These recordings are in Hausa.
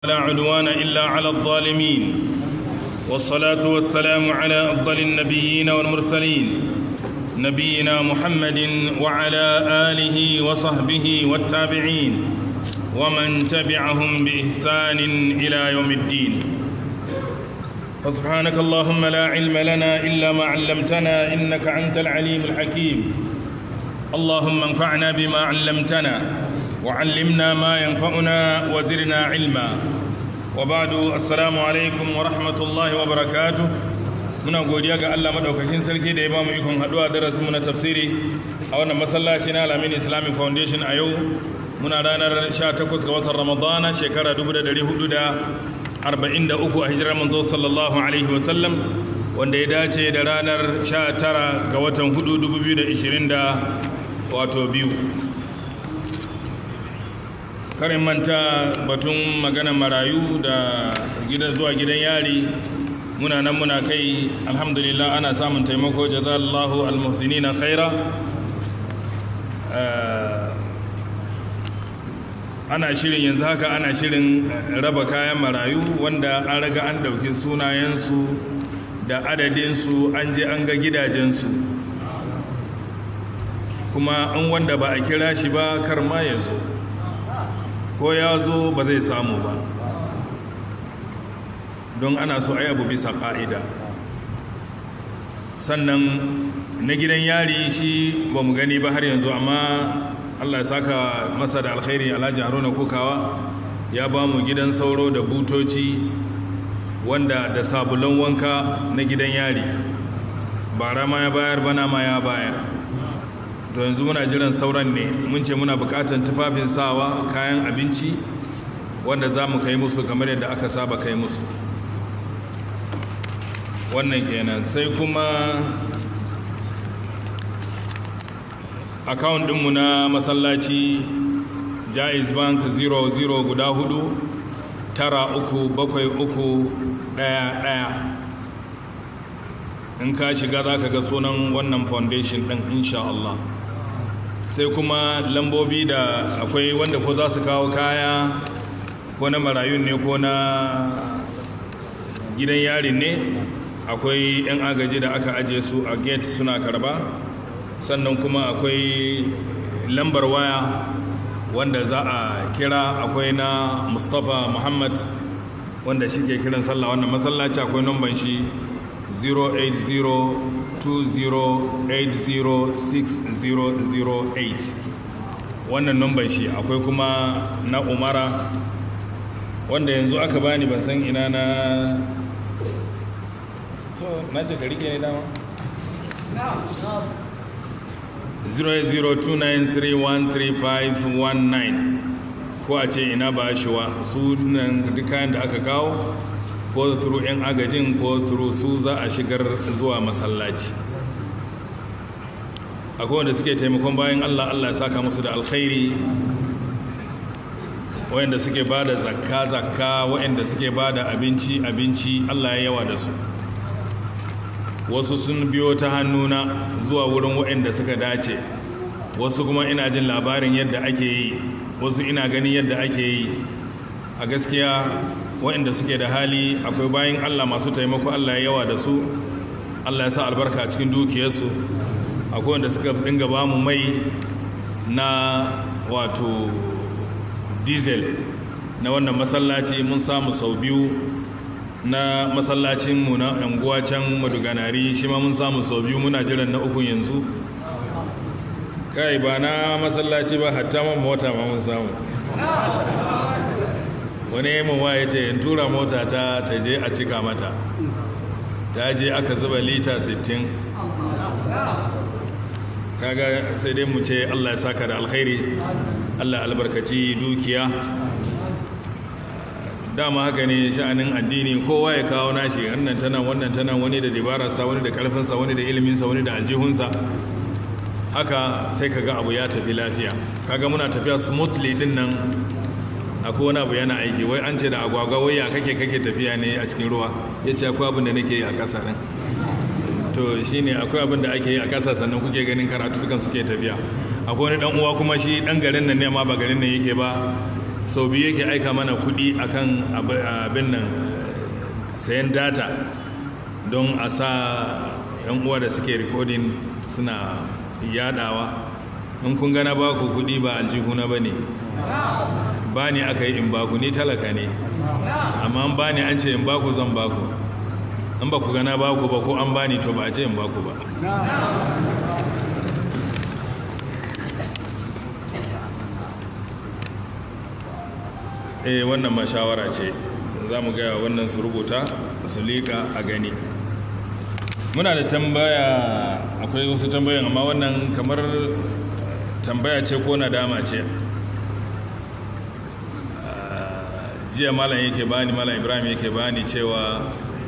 لا عدوان إلا على الظالمين والصلاة والسلام على أفضل النبيين والمرسلين نبينا محمد وعلى آله وصحبه والتابعين ومن تبعهم بإحسان إلى يوم الدين فسبحانك اللهم لا علم لنا إلا ما علمتنا إنك أنت العليم الحكيم اللهم انفعنا بما علمتنا وعلمنا ما ينفعنا وزرنا علما وبعد السلام عليكم ورحمة الله وبركاته muna godiya ga Allah madaukakin sarki da ya bamu ikon haduwa darasin mu na tafsiri a wannan masallaci na Alamin Islamic Foundation a yau muna ranar 18 ga watan Ramadana shekara 1443 a hijirar manzo sallallahu alaihi wasallam wanda ya dace da ranar 19 ga watan 4 2020 da wato biyu karin manta batun magana marayu da gidan zuwa gidan yari muna nan muna kai alhamdulillah ana samun taimako jazallahu almuhsinina khaira ana shirin yanzu haka ana shirin raba kayan marayu wanda an raga an dauki sunayensu da adadinsu an je an ga gidajensu kuma an wanda ba a kira shi ba kar ma ya zo ko ya zo ba zai samu ba don ana so ai abu bisa ƙa'ida sannan na gidan yari shi ba mu gani ba har yanzu amma allah ya saka masa da alkhairi alhaji haruna kukawa ya ba mu gidan sauro da butoci wanda da sabulan wanka na gidan yari bara ma ya bayar bana ma ya bayar to yanzu muna jiran sauran ne mun ce muna bukatan tufafin sawa kayan abinci wanda za mu kai musu kamar yadda aka saba kai musu wannan kenan sai kuma account dinmu na masallaci jaiz bank 00 guda hudu tara uku bakwai uku daya daya in ka shiga za ka ga sunan wannan foundation din insha Allah sai kuma lambobi da akwai wanda ko za su kawo kaya ko na marayun ne ko na gidan yarin ne akwai 'yan agaji da aka ajiye su a gate suna karba sannan kuma akwai lambar waya wanda za a kira akwai na mustapha muhammad wanda shi ke kiran sallah wannan masallaci akwai numban shi 08020806008 wannan numban shi akwai kuma na umara wanda yanzu aka bani ban san ina na to na ce ka rike ne dama 08029313519 ko a ce ina ba shi wa sunan duk kayan da aka kawo ko turu 'yan agajin ko turu su za a shigar zuwa masallaci akwai wanda suke taimakon bayan allah allah ya saka musu da alkhairi wayanda suke ba da zakka zakka wayanda suke ba da abinci abinci allah ya yawa da su wasu sun biyo ta hannuna zuwa wurin wayanda suka dace wasu kuma ina jin labarin yadda ake yi wasu ina ganin yadda ake yi a gaskiya wayanda suke da hali akwai bayan allah masu taimako allah ya yawa da su allah ya sa albarka a cikin dukiyarsu akwai wanda suka dinga ba mu mai na wato diesel na wannan masallaci mun samu sau biyu na masallacinmu na yanguwa can maduganari shi ma mun samu sau biyu muna jiran na uku yanzu kai ba na masallaci ba hatta man mota ma mun samu wani mawa ya ce in tura mota ta ta je a cika mata ta je aka zuba lita 60 kaga sai dai mu ce allah ya saka da alkhairi allah albarkaci dukiya dama haka ne sha'anin addini kowa ya kawo nashi wannan tana wannan tana wani da dabararsa wani da karfinsa wani da iliminsa wani da aljihunsa haka sai kaga abu ya tafi lafiya kaga muna tafiya smoothly din nan akwai wani abu yana aiki wai an ce da agwagwa wai ya kake kake tafiya ne a cikin ruwa ya ce akwai abin da nake yi a ƙasa ɗin to shine akwai abin da ake yi a ƙasa sannan kuke ganin karatu sukan suke tafiya akwai wani dan uwa kuma shi dan garin nan ne amma ba garin nan yake ba sau biyu yake aika mana kuɗi akan abin nan sayan data don a sa yan uwa da suke rikodin suna yadawa in kun gana ba ku kuɗi ba aljihuna ba ne ba ni aka yi in baku ni talaka ne amma an ba ni an ce in baku zan baku in ba ku gana baku ba ko an ba ni to ba a ce in baku ba eh wannan ma shawara ce za mu gaya wannan su rubuta su liƙa a gani muna da tambaya akwai wasu tambayan amma wannan kamar tambaya ce ko nadama ce jiya malam yake bani malam ibrahim yake bani cewa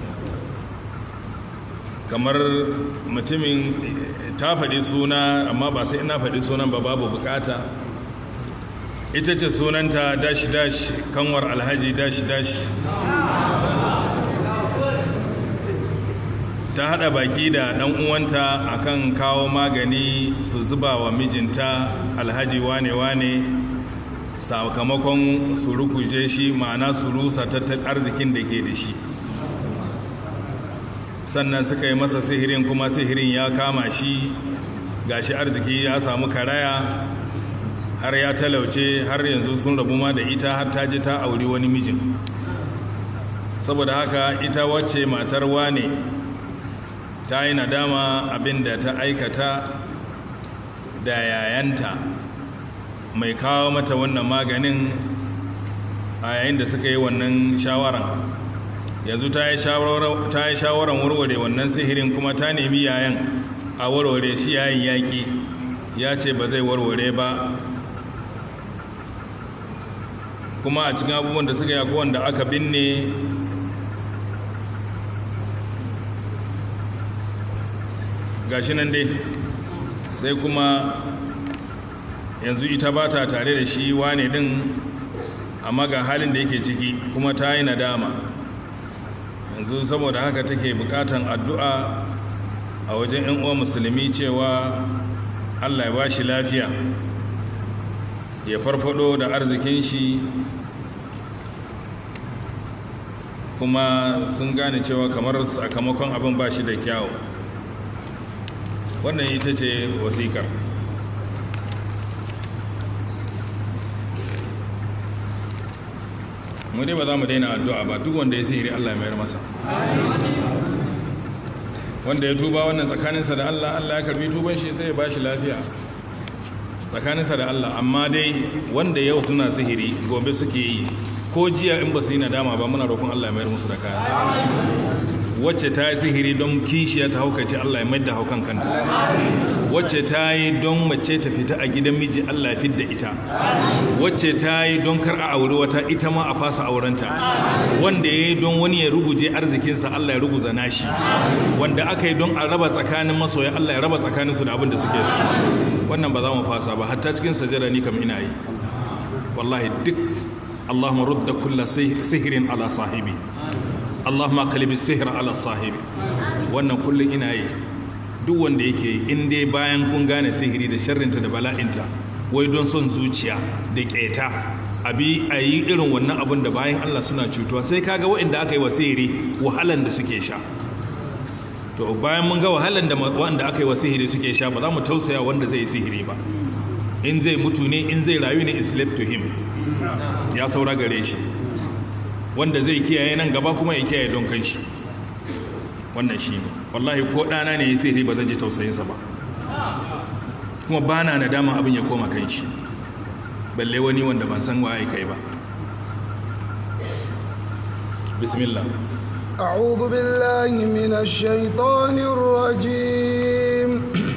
kamar mutumin ta faɗi suna amma ba sai ina faɗi sunan ba babu bukata ita ce sunanta dash dash kanwar alhaji dash dash ta hada baki da dan uwanta akan kawo magani su zuba wa mijinta alhaji wane wane sakamakon su rukuje shi ma'ana su rusa tattalin arzikin da ke da shi sannan suka yi masa sihirin kuma sihirin ya kama shi gashi arziki ya samu karaya har ya talauce har yanzu sun rabu ma da ita har ta ji ta auri wani mijin saboda haka ita wacce matar wane ta yi nadama abin da ta aikata da yayanta mai kawo mata wannan maganin a yayin da suka yi wannan shawaran yanzu ta yi shawaran warware wannan sihirin kuma ta nemi yayan a warware shi yayin yaƙi ya ce ba zai warware ba kuma a cikin abubuwan da suka yi wanda aka binne gashi nan dai sai kuma yanzu ita ba ta tare da shi wane din amma ga halin da yake ciki kuma ta yi nadama yanzu saboda haka take bukatan addu'a a wajen 'yan uwa musulmi cewa allah ya ba shi lafiya ya farfado da arzikin shi kuma sun gane cewa kamar sakamakon abin ba shi da kyawu wannan ita ce wasikar mu dai ba za mu daina addu'a ba duk wanda ya sihiri Allah ya mayar masa wanda ya tuba wannan tsakaninsa da Allah Allah ya karbi tuban shi sai ya ba shi lafiya tsakaninsa da Allah amma dai wanda yau suna sihiri gobe suke yi ko jiya in ba su yi nadama ba muna roƙon Allah ya mayar musu da kayansu wacce ta yi sihiri don kishiya ta haukace Allah ya mai da haukan kanta wacce ta yi don mace ta fita a gidan miji Allah ya fidda ita wacce ta yi don kar a aure wata ita ma a fasa aurenta wanda ya yi don wani ya ruguje arzikinsa Allah ya ruguza nashi wanda aka yi don a raba tsakanin masoya Allah ya raba tsakaninsu da abin da suke so wannan ba za mu fasa ba hatta cikin sajada ni kam ina yi wallahi duk Allahumma rudda kulla sihirin ala sahibi Allahumma kalibi sihir ala sahibi wannan kullum ina yi duk wanda yake in dai bayan kun gane sihiri da sharrinta da bala'inta wai don son zuciya da keta abi a yi irin wannan abin da bayan Allah suna cutuwa sai kaga waɗanda aka yi wa sihiri wahalan da suke sha to bayan mun ga wahalan da wanda aka yi wa sihiri suke sha ba za mu tausaya wanda zai yi sihiri ba in zai mutu ne in zai rayu ne is left to him ya saura gare shi wanda zai kiyaye nan gaba kuma ya kiyaye don kan shi wannan shi ne wallahi ko ɗana ne ya sihiri ba zan ji tausayinsa ba kuma ba na nadama abin ya koma kan shi balle wani wanda ban san waye kai ba bismillah أعوذ بالله من الشيطان الرجيم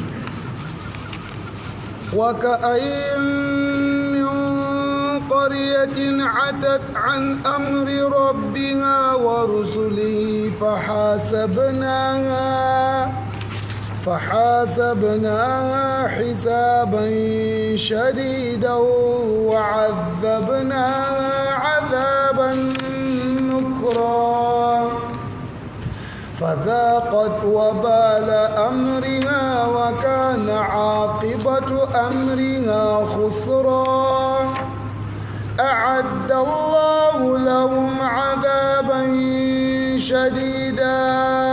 وكأين من قرية عتت عن أمر ربها ورسله فحاسبناها فحاسبناها حسابا شديدا وعذبناها عذابا نكرا فذاقت وبال أمرها وكان عاقبة أمرها خسرا أعد الله لهم عذابا شديدا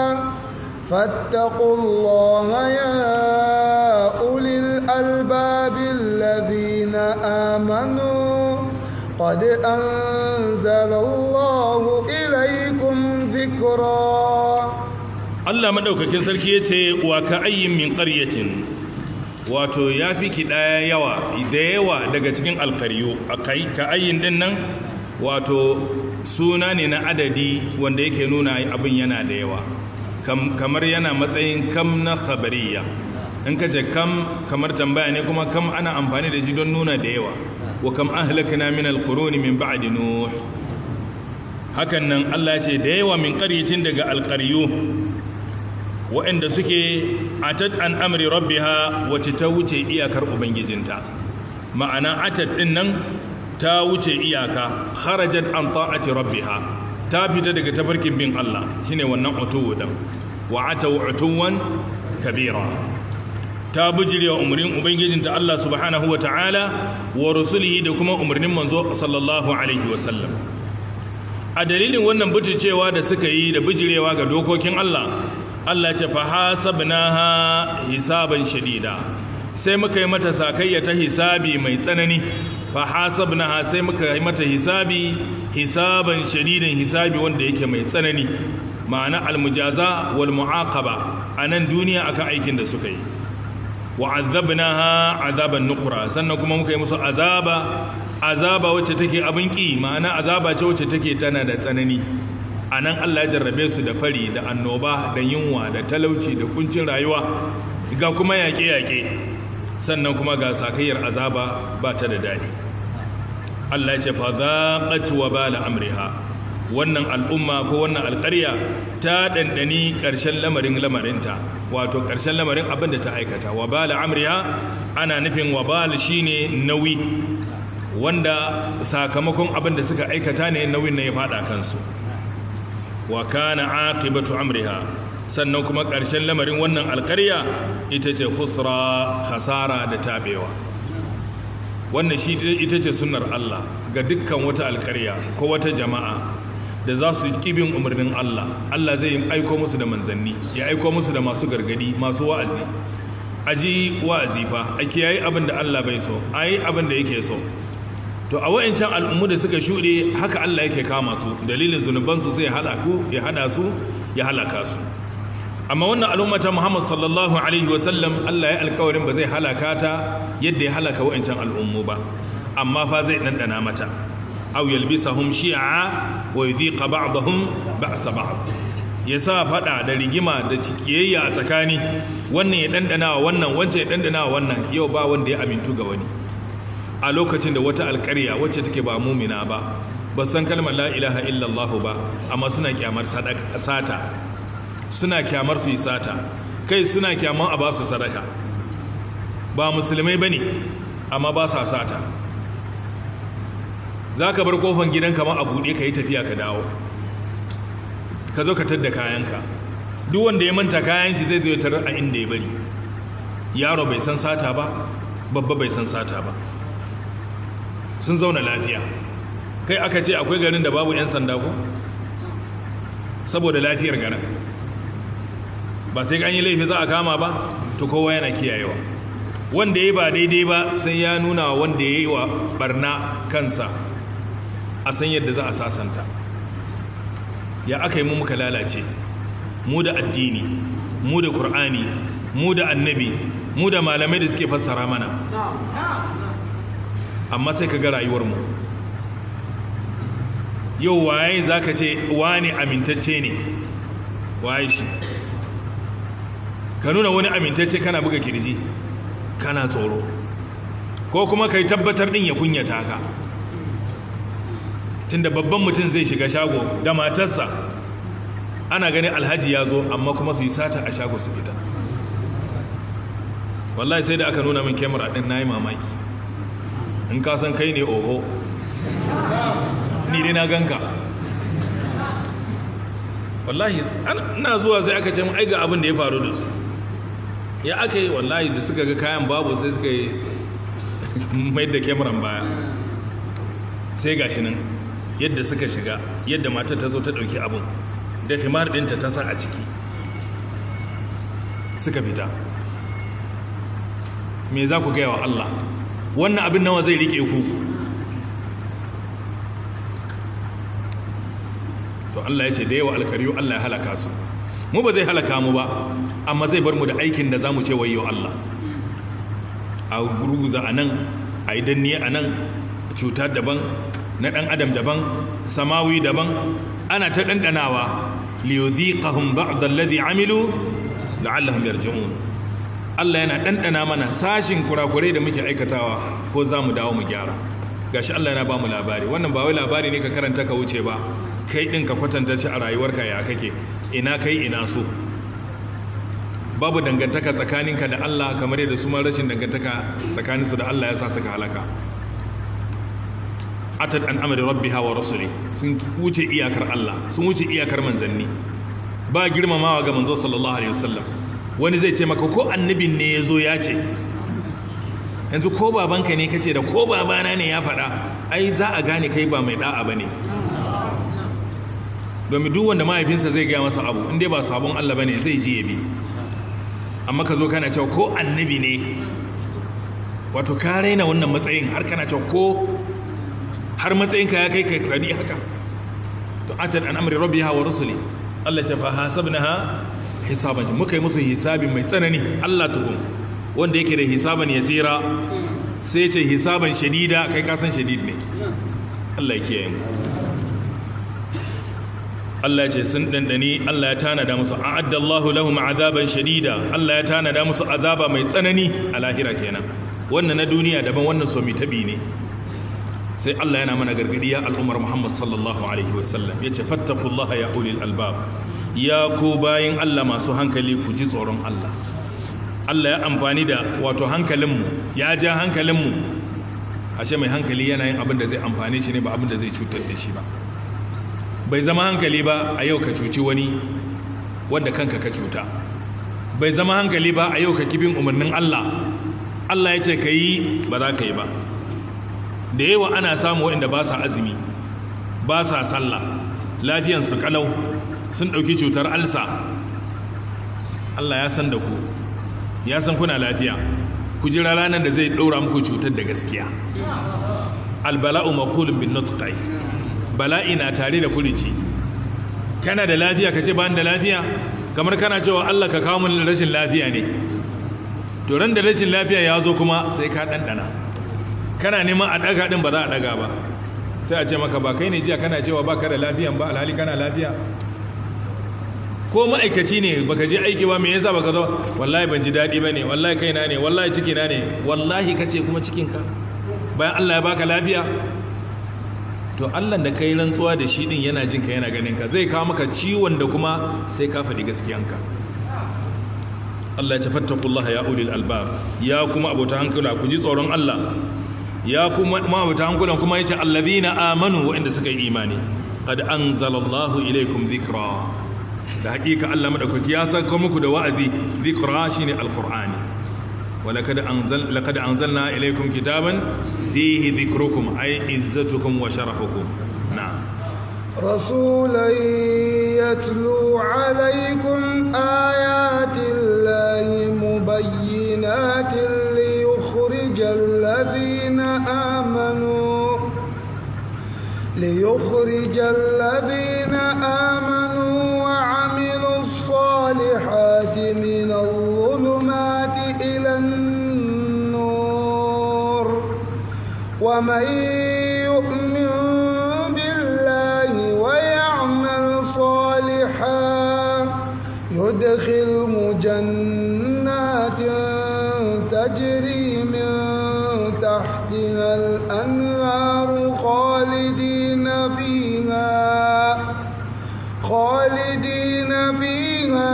فاتقوا الله يا أولي الألباب الذين آمنوا قد أنزل الله إليكم ذكرا Allah madaukakin sarki yace wa ka ayyin min qaryatin wato yafi kidaya yawa da yawa daga cikin alqaryu akai ka ayyin din nan wato suna ne na adadi wanda yake nuna abin yana da yawa kamar yana matsayin kam na khabariya in ka ce kam kamar tambaya ne kuma kam ana amfani da shi don nuna da yawa wa kam ahlakna min alquruni min ba'di nuh hakan nan Allah ya ce da yawa min qaryatin daga alqaryu waɗanda suke atad an amri rabbiha wacce ta wuce iyakar ubangijinta ma'ana atad din nan ta wuce iyaka kharajat an ta'ati rabbiha ta fita daga tafarkin bin Allah shine wannan utuwu din wa ataw utuwan kabira ta bijirewa umarnin ubangijinta Allah subhanahu ta'ala wa rusulihi da kuma umarnin manzo sallallahu alaihi wasallam a dalilin wannan butulcewa da suka yi da bijirewa ga dokokin Allah Allah ce fa hasabnaha hisaban shadida sai muka yi mata sakayya ta hisabi mai tsanani fa hasabnaha sai muka yi mata hisabi hisaban shadidan hisabi wanda yake mai tsanani ma'ana almujaza wal mu'aqaba anan duniya akan aikin da suka yi wa azabnaha azaban nukra sannan kuma muka yi musu azaba azaba wacce take abin ki ma'ana azaba ce wacce take tana da tsanani anan Allah ya jarrabe su da fari da annoba da yunwa da talauci da kuncin rayuwa ga kuma yaƙe-yaƙe sannan kuma ga sakayyar azaba ba ta da daɗi Allah ya ce fa zaqat wa bala amriha wannan al'umma ko wannan alƙarya ta ɗanɗani ƙarshen lamarin lamarinta wato ƙarshen lamarin abin da ta aikata wa bala amriha ana nufin wa bala shine nauyi wanda sakamakon abin da suka aikata ne nauyin na ya faɗa kansu wa kana aqibatu amriha sannan kuma ƙarshen lamarin wannan alƙarya ita ce khusra khasara da tabewa wannan shi ita ce sunnar Allah ga dukkan wata alƙarya ko wata jama'a da za su kibin umarnin Allah Allah zai aiko musu da manzanni ya aiko musu da masu gargadi masu wa'azi aji wa'azi fa a kiyaye abin da Allah bai so ayi abin da yake so to a wa'ancan al'ummu da suka shuɗe haka Allah yake kama su dalilin zunubansu sai ya hada su ya halaka su amma wannan al'ummata Muhammad sallallahu alaihi wasallam Allah ya alkawarin ba zai halaka ta yadda ya halaka wa'ancan al'ummu ba amma fa zai ɗanɗana mata aw yalbisahum shi'a wa yudhiqa ba'dahum ba'sa ba'd yasa fada da rigima da cikiyayya a tsakani wannan ya ɗanɗana wa wannan wancan ya ɗanɗana wa wannan yau ba wanda ya amintu ga wani a lokacin da wata alƙarya wacce take ba mumina ba ba san kalmar la ilaha illallah ba amma suna kyamar sata suna kyamar su yi sata kai suna kyamar a ba su sadaka ba musulmai ba ne amma ba sa sata za ka bar kofan gidan kamar a buɗe ka yi tafiya ka dawo ka zo ka tadda kayanka duk wanda ya manta kayan shi zai zo ya tarar a inda ya bari yaro bai san sata ba babba bai san sata ba sun zauna lafiya kai aka ce akwai garin da babu 'yan sanda ko saboda lafiyar garin ba sai an yi laifi za a kama ba to kowa yana kiyayewa wanda ya ba daidai ba sai ya nuna wanda ya yi wa barna kansa a san yadda za a sasanta ya aka yi mu muka lalace mu da addini mu da ƙur'ani mu da annabi mu da malamai da suke fassara mana amma sai ka ga rayuwarmu yau waye za ka ce wani amintacce ne waye shi ka nuna wani amintacce kana buga kirji kana tsoro ko kuma ka yi tabbatar ɗin ya kunyata ka tunda babban mutum zai shiga shago da matarsa ana ganin alhaji ya zo amma kuma su yi sata a shago su fita wallahi sai da aka nuna min kyamara ɗin na yi mamaki in ka san kai ne oho ni dai na ganka wallahi ina zuwa sai aka ce mu aiga abin da ya faru da su ya aka yi wallahi da suka ga kayan babu sai suka yi mai da kyamaran baya sai gashi nan yadda suka shiga yadda matar ta zo ta ɗauki abun da himar ɗinta ta sa a ciki suka fita me za ku gaya wa Allah wannan abin nawa zai rike ku to Allah ya ce da yawa alkariyo Allah ya halaka su mu ba zai halaka mu ba amma zai bar mu da aikin da za mu ce wayo Allah a guruza a nan a yi danni a nan cuta daban na ɗan adam daban samawi daban ana ta ɗanɗanawa liyudhiqahum ba'd alladhi amilu la'allahum yarji'un Allah yana ɗanɗana mana sashin kurakurai da muke aikatawa ko za mu dawo mu gyara gashi Allah yana ba mu labari wannan ba wai labari ne ka karanta ka wuce ba kai ɗin ka kwatanta shi a rayuwarka ya kake ina kai ina so babu dangantaka tsakaninka da Allah kamar yadda su ma rashin dangantaka tsakaninsu da Allah ya sa suka halaka atad an amri rabbiha wa rasuli sun wuce iyakar Allah sun wuce iyakar manzanni ba girmamawa ga manzo sallallahu alaihi wasallam wani zai ce maka ko annabin ne ya zo ya ce yanzu ko babanka ne kace da ko babana ne ya faɗa ai za a gane kai ba mai da'a bane domin duk wanda mahaifinsa zai gaya masa abu inda ba sabon Allah bane zai ji ya bi amma ka zo kana cewa ko annabi ne wato ka raina wannan matsayin har kana cewa ko har matsayinka ya kai kai kadi haka to atat an amri rabbiha wa rusuli Allah ce fa hasabnaha hisaban muka yi musu hisabi mai tsanani Allah tukun wanda yake da hisaban yasira sai ce hisaban shadida kai ka san shadid ne Allah ya kiyaye mu Allah ya ce sun dandani Allah ya tanada musu a'addallahu lahum azaban shadida Allah ya tanada musu azaba mai tsanani a lahira kenan wannan na duniya daban wannan so mi tabi ne sai Allah yana mana gargadi ya al'ummar Muhammad sallallahu alaihi wasallam yace fattaqullaha ya ulil albab ya ku bayin Allah masu hankali ku ji tsoron Allah Allah ya amfani da wato hankalinmu ya ja hankalinmu ashe mai hankali yana yin abin da zai amfani shi ne ba abin da zai cutar da shi ba bai zama hankali ba a yau ka cuci wani wanda kanka ka cuta bai zama hankali ba a yau ka kibin umarnin Allah Allah ya ce ka yi ba za ka yi ba da yawa ana samu waɗanda ba sa azumi ba sa sallah lafiyansu kalau sun ɗauki cutar alsa Allah ya san da ku ya san kuna lafiya ku jira ranar da zai ɗora muku cutar da gaskiya albala'u makulun bin nutqai bala'i na tare da furici kana da lafiya ka ce ba da lafiya kamar kana cewa Allah ka kawo min rashin lafiya ne to ran da rashin lafiya ya zo kuma sai ka ɗanɗana kana neman a ɗaga ɗin ba za a ɗaga ba sai a ce maka ba kai ne jiya kana cewa ba ka da lafiyan ba alhali kana lafiya ko ma'aikaci ne baka je aiki ba me yasa baka zo wallahi ban ji daɗi ba ne wallahi kaina ne wallahi cikina ne wallahi ka ce kuma cikinka bayan Allah ya baka lafiya to Allah da kai rantsuwa da shi din yana jinka yana ganin ka zai kawo maka ciwon da kuma sai ka faɗi gaskiyanka Allah ya ce fattakullaha ya ulil albab ya kuma abota hankula ku ji tsoron Allah ya kuma ma'abuta hankulan kuma yace allazina amanu waɗanda suka yi imani qad anzalallahu ilaykum dhikra da hakika Allah madaukaki ya saka muku da wa'azi dhikra shine alqur'ani ولقد أنزل لقد أنزلنا إليكم كتابا فيه ذكركم أي عزتكم وشرفكم نعم رسولا يتلو عليكم آيات الله مبينات ليخرج الذين آمنوا ليخرج الذين آمنوا وعملوا الصالحات من الظلمات إلى النور ومن يؤمن بالله ويعمل صالحا يدخل جنات تجري من تحتها الأنهار خالدين فيها خالدين فيها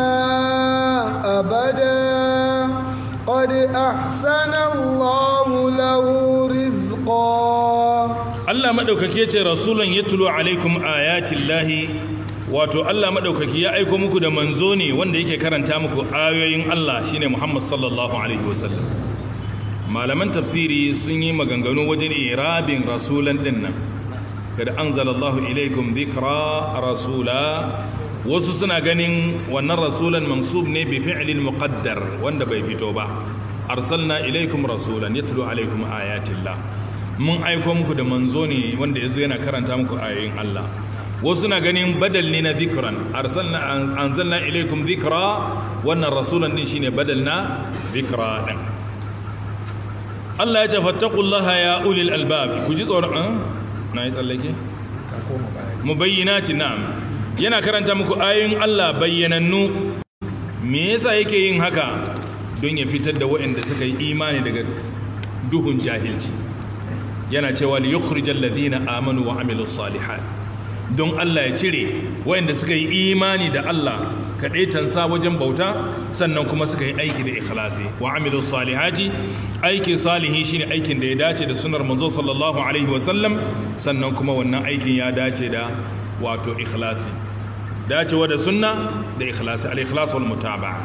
أبدا قد أحسن الله له رزقا Allah madaukaki yace rasulun yatlu alaikum ayatin lahi wato Allah madaukaki ya aiko muku da manzo ne wanda yake karanta muku ayoyin Allah shine Muhammad sallallahu alaihi wasallam malaman tafsiri sun yi maganganu wajen irabin rasulan din nan kada anzalallahu ilaikum dhikra rasula wasu suna ganin wannan rasulan mansub ne bi fi'lin muqaddar wanda bai fito ba arsalna ilaikum rasulan yatlu alaikum ayatillah mun aiko muku da manzo ne wanda yazo yana karanta muku ayoyin Allah wasu na ganin badal ne na dhikran arsalna anzalna ilaikum dhikra wannan rasulan din shine badal na dhikra din Allah ya ce fattaqullaha ya ulil albab ku ji tsoron na yi tsallake mubayyinati na'am yana karanta muku ayoyin Allah bayyanannu me yasa yake yin haka don ya fitar da waɗanda suka yi imani daga duhun jahilci yana cewa li yukhrijal ladina amanu wa amilus salihat don Allah ya cire waɗanda suka yi imani da Allah kadaitansa wajen bauta sannan kuma suka yi aiki da ikhlasi wa amilus salihati aikin salihi shine aikin da ya dace da sunnar manzo sallallahu alaihi wasallam sannan kuma wannan aikin ya dace da wato ikhlasi dacewa da sunna da ikhlasi al-ikhlas wal mutaba'a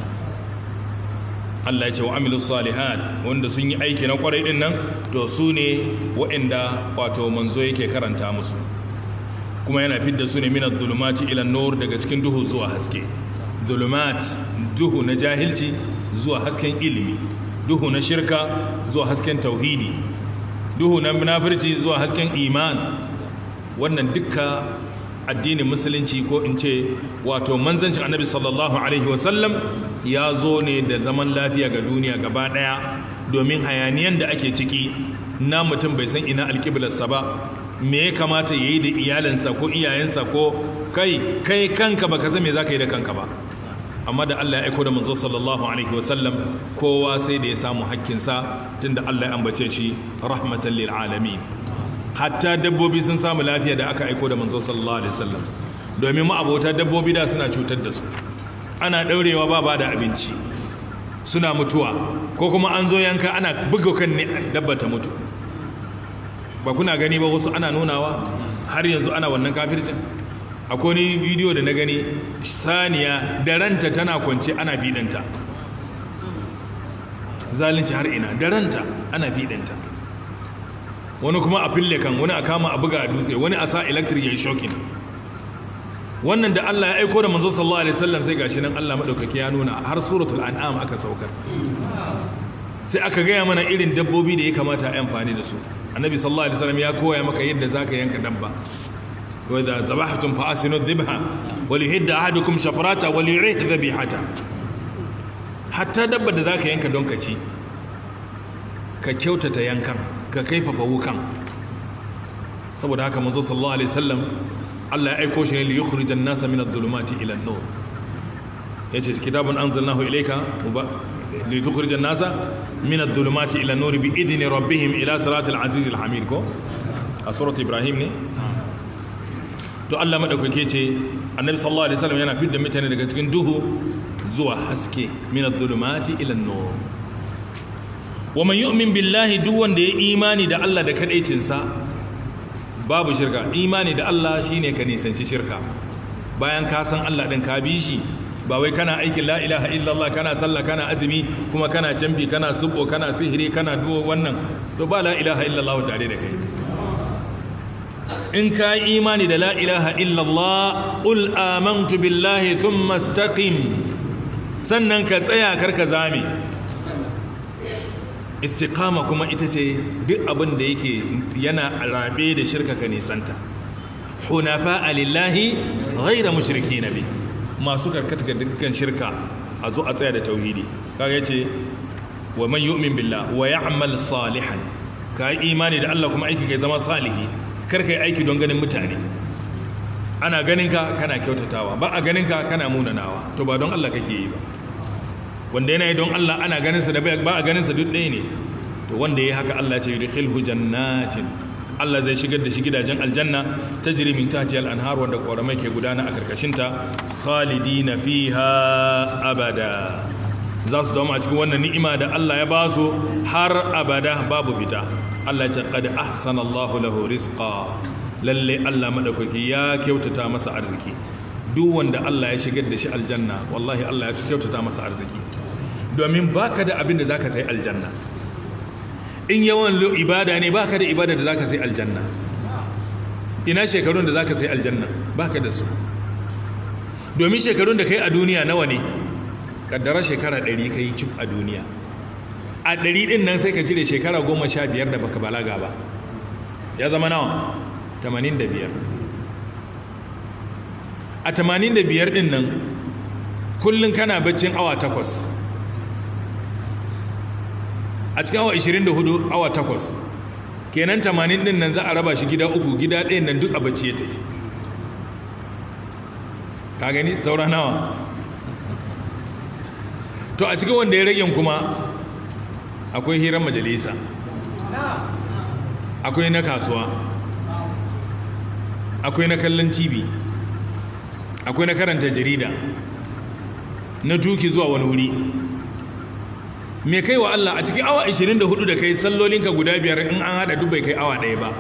Allah ya ce wa amilu salihat wanda sun yi aiki na kwarai din nan to su ne waɗanda wato manzo yake karanta musu kuma yana fidda su ne min ad-dhulumati ila nur daga cikin duhu zuwa haske dhulumat duhu na jahilci zuwa hasken ilimi duhu na shirka zuwa hasken tauhidi duhu na munafirci zuwa hasken iman wannan dukka addinin musulunci ko in ce wato manzancin annabi sallallahu alaihi wasallam ya zo ne da zaman lafiya ga duniya gaba daya domin hayaniyan da ake ciki na mutum bai san ina alkiblarsa ba me ya kamata ya yi da iyalinsa ko iyayensa ko kai kai kanka baka san me za ka yi da kanka ba amma da Allah ya aiko da manzo sallallahu alaihi wasallam kowa sai da ya samu hakkinsa tunda Allah ya ambace shi rahmatan lil alamin hatta dabbobi sun samu lafiya da aka aiko da manzo sallallahu alaihi wasallam domin ma'abota dabbobi da suna cutar da su ana daurewa ba ba da abinci suna mutuwa ko kuma an zo yanka ana buga kan ne dabba ta mutu ba kuna gani ba wasu ana nunawa har yanzu ana wannan kafircin akwai ni bidiyo da na gani saniya da ranta tana kwance ana fidanta zalunci har ina da ranta ana fidanta wani kuma a fille kan wani a kama a buga a dutse wani a sa electric ya yi shokin wannan da Allah ya aiko da manzo sallallahu alaihi wasallam sai gashi nan Allah madaukaki ya nuna har suratul an'am aka saukar sai aka gaya mana irin dabbobi da ya kamata a amfani da su annabi sallallahu alaihi wasallam ya koya maka yadda zaka yanka dabba wa idza zabahtum fa asinu dhibha wa lihidda ahadukum shafrata wa lirih dhabihata hatta dabba da zaka yanka don ka ci ka kyautata yankan ka kaifafa wukan saboda haka manzo sallallahu alaihi wasallam Allah ya aiko shi ne li yukhrijan nasa min adh-dhulumati ila an-nur yace kitabun anzalnahu ilayka li tukhrijan nasa min adh-dhulumati ila an-nur bi idni rabbihim ila siratil aziz al-hamid ko a surat ibrahim ne to Allah madaukake ce annabi sallallahu alaihi wasallam yana fidda mutane daga cikin duhu zuwa haske min adh-dhulumati ila an-nur wa man yu'min billahi duk wanda ya imani da Allah da kadaicinsa babu shirka imani da Allah shine ka nisanci shirka bayan ka san Allah din ka bi shi ba wai kana aikin la ilaha illallah kana sallah kana azumi kuma kana canfi kana subo kana sihiri kana duwo wannan to ba la ilaha illallah tare da kai in ka imani da la ilaha illallah qul amantu billahi thumma istaqim sannan ka tsaya karka zame istiqama kuma ita ce duk abin da yake yana rabe da shirka ka nisanta hunafa alillahi ghaira mushriki nabi masu karkata ga dukkan shirka a zo a tsaya da tauhidi kaga yace wa man yu'min billah wa ya'mal salihan ka yi imani da Allah kuma aiki kai zama salihi kar kai aiki don ganin mutane ana ganin ka kana kyautatawa ba a ganin ka kana munanawa to ba don Allah kake yi ba wanda yana yi don Allah ana ganinsa da ba a ganinsa duk ɗaya ne to wanda ya haka Allah ce yudkhilhu jannatin Allah zai shigar da shi gidajen aljanna tajri min tahtiha al-anhar wanda ƙoramai ke gudana a karkashinta khalidina fiha abada za su dawo a cikin wannan ni'ima da Allah ya ba su har abada babu fita Allah ce qad ahsana Allahu lahu rizqa lalle Allah madaukaki ya kyautata masa arziki duk wanda Allah ya shigar da shi aljanna wallahi Allah ya kyautata masa arziki domin baka da abin da zaka sai aljanna in yawan ibada ne baka da ibada da zaka sai aljanna ina shekarun da za ka sai aljanna ba ka da su domin shekarun da kai a duniya nawa ne kaddara shekara ɗari ka yi cif a duniya a ɗari ɗin nan sai ka cire shekara goma sha biyar da baka balaga ba ya zama nawa tamanin da biyar a tamanin da biyar ɗin nan kullum kana baccin awa takwas a cikin awa 24 awa takwas kenan tamanin ɗin nan za a raba shi gida uku gida ɗayan nan duk a bacci ya tafi ka gani saura nawa to a cikin wanda ya rage kuma akwai hirar majalisa akwai na kasuwa akwai na kallon tv akwai na karanta jarida na tuki zuwa wani wuri me kai wa Allah a cikin awa 24 da kai sallolinka guda biyar in an hada duk bai kai awa ɗaya ba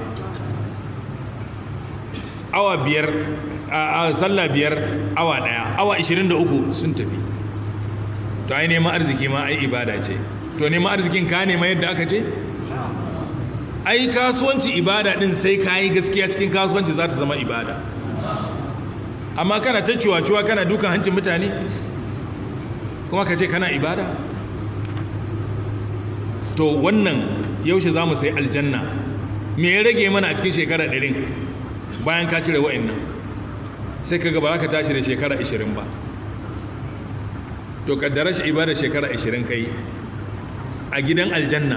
awa biyar a sallah biyar awa ɗaya awa 23 sun tafi to ai neman arziki ma ai ibada ce to neman arzikin ka nema yadda aka ce ai kasuwanci ibada din sai ka yi gaskiya cikin kasuwanci za ta zama ibada amma kana ta ciwa-ciwa kana dukan hancin mutane kuma ka ce kana ibada to wannan yaushe za mu sai aljanna me ya rage mana a cikin shekara ɗarin bayan ka cire wa'annan sai ka gaba ka tashi da shekara 20 ba to kaddara shi ibada shekara 20 kai a gidan aljanna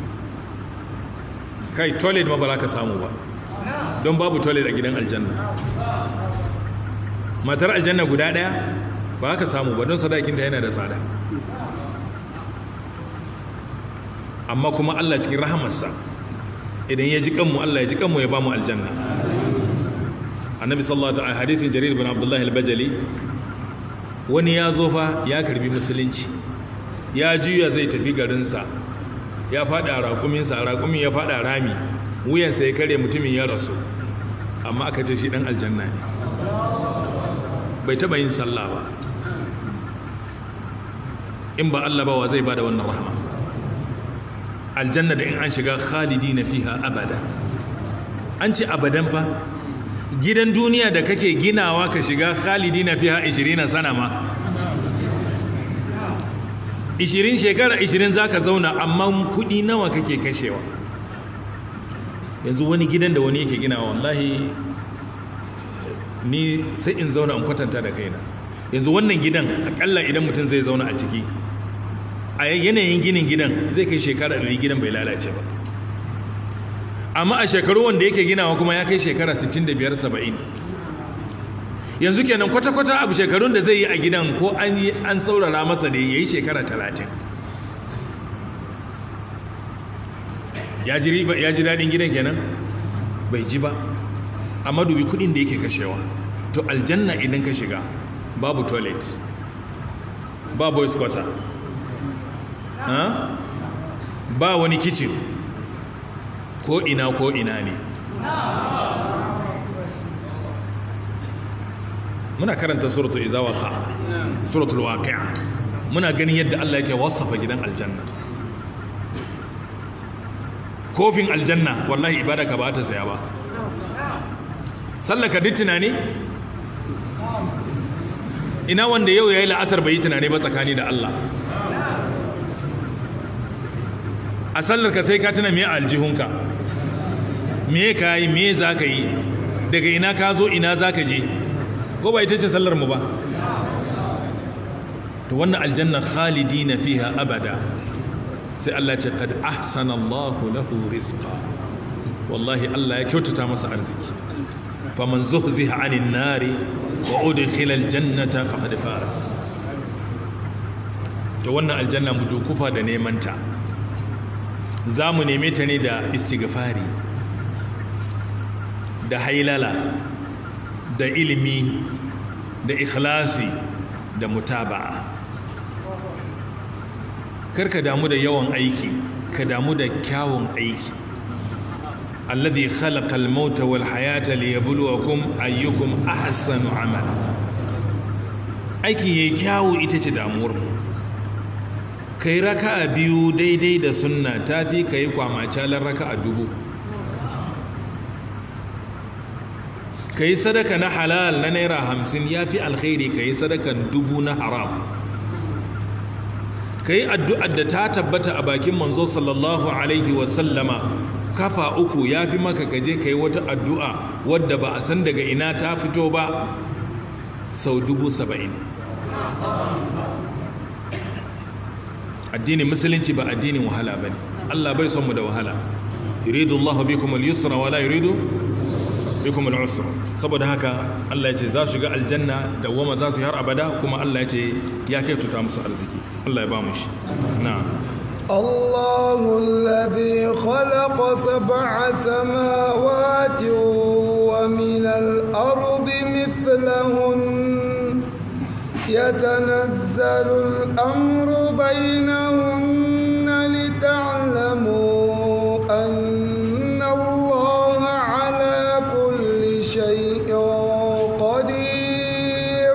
kai toilet ma ba za ka samu ba don babu toilet a gidan aljanna matar aljanna guda daya ba ka samu ba don sadakinta yana da tsada amma kuma Allah cikin rahamarsa idan ya ji kanmu Allah ya ji kanmu ya ba mu aljanna annabi sallallahu alaihi wasallam hadisin jarir bin abdullahi al-bajali wani ya zo fa ya karbi musulunci ya juya zai tafi garinsa ya fada raƙuminsa raƙumin ya fada rami wuyansa ya kare mutumin ya rasu amma aka ce shi dan aljanna ne bai taba yin sallah ba in ba Allah ba wa zai bada wannan rahama aljanna da in an shiga khalidina fiha abada an ce abadan fa gidan duniya da kake ginawa ka shiga khalidina fiha 20 sana ma 20 shekara 20 zaka zauna amma kudi nawa kake kashewa yanzu wani gidan da wani yake ginawa wallahi ni sai in zauna in kwatanta da kaina yanzu wannan gidan akalla idan mutum zai zauna a ciki a yanayin ginin gidan zai kai shekara 100 gidan bai lalace ba amma a shekaru wanda yake ginawa kuma ya kai shekara 65-70 yanzu kenan kwata-kwata abu shekarun da zai yi a gidan ko an yi an saurara masa da ya yi shekara 30 ya ji daɗin gidan kenan bai ji ba amma dubi kudin da yake kashewa to aljanna idan ka shiga babu toilet ba boys quarter ba wani kitchen ko ina ko ina ne muna karanta suratu izawaka suratul waqi'a muna ganin yadda Allah yake wasafa gidan aljanna kofin aljanna wallahi ibada ka ba ta saya ba sallaka duk tunani ina wanda yau yayi la'asar bai yi tunani ba tsakani da Allah a sallar ka sai ka tuna me aljihunka me ka yi me za ka yi daga ina ka zo ina za ka je ko ba ita ce sallar mu ba to wannan aljanna khalidina fiha abada sai Allah ce kad ahsana Allahu lahu rizqa wallahi Allah ya kyautata masa arziki faman zuhziha 'anil nari wa udkhila aljannata faqad faz to wannan aljanna mu dukufa da neman ta za mu neme ta ne da istighfari da hailala da ilimi da ikhlasi da mutaba'a karka damu da yawan aiki ka damu da kyawun aiki alladhi khalaqa al-mauta wal hayata liyabluwakum ayyukum ahsanu amala aiki yayi kyawu ita ce damuwar mu kai raka'a biyu daidai da sunna tafi kai kwamacalar raka'a dubu ka yi sadaka na halal na naira hamsin ya fi alkhairi ka yi sadakan dubu na haram ka yi addu'ar da ta tabbata a bakin manzo sallallahu alaihi wasallama kafa uku ya fi maka kaje ka yi wata addu'a wadda ba a san daga ina ta fito ba sau dubu saba'in addinin musulunci ba addinin wahala ba ne allah bai son mu da wahala yuridu allahu bikum al-yusra wala yuridu bikum al-usra saboda haka allah ya ce za su shiga aljanna da wama za su yi har abada kuma allah ya ce ya kai tuta musu arziki allah ya ba mu shi na'am الله الذي خلق سبع سماوات ومن الأرض مثلهن يتنزل الأمر بينهن لتعلموا أن الله على كل شيء قدير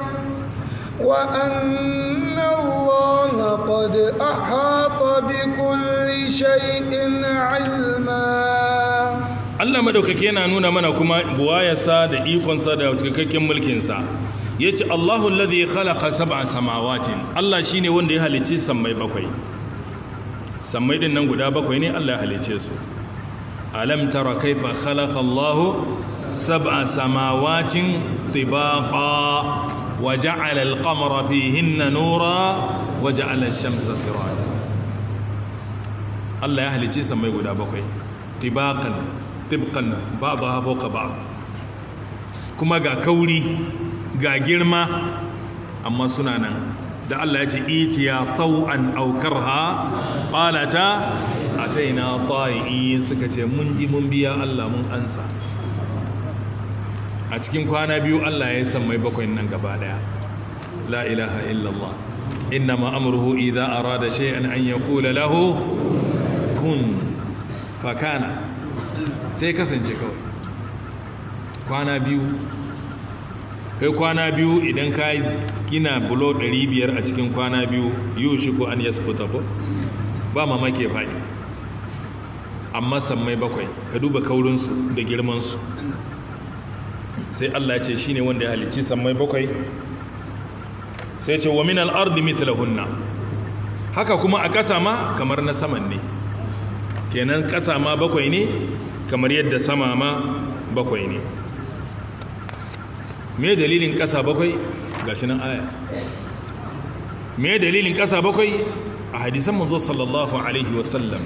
وأن الله قد أحاط بكل شيء علما Allah madaukake yana nuna mana kuma buwayarsa da ikonsa da cikakken mulkinsa ya ce Allahu alladhi khalaqa sab'a samawatin Allah shine wanda ya halicci sammai bakwai sammai din nan guda bakwai ne Allah ya halicce su alam tara kaifa khalaqa Allahu sab'a samawatin tibaqa wa ja'ala al-qamara fihinna nura wa ja'ala ash-shamsa siraja Allah ya halicci sammai guda bakwai tibaqan tibqan ba'daha fawqa ba'd kuma ga kauri ga girma amma suna nan da Allah ya ce itiya tau'an aw karha qalata ataina ta'i suka ce mun ji mun biya Allah mun ansa a cikin kwana biyu Allah ya san mai bakwai nan gaba daya la ilaha illallah innama amruhu idza arada shay'an an yaqula lahu kun fakana sai kasance kawai kwana biyu kai kwana biyu idan ka gina bulo 500 a cikin kwana biyu yiwu shi ko an yaskuta ko ba mamake faɗi amma sammai bakwai ka duba kaurinsu da girmansu sai allah ce shine wanda ya halicci sammai bakwai sai ce wa min al'ardi mithlahunna haka kuma a ƙasa ma kamar na saman ne kenan ƙasa ma bakwai ne kamar yadda sama ma bakwai ne me dalilin ƙasa bakwai gashi nan aya me dalilin ƙasa bakwai a hadisan manzo sallallahu alaihi wasallam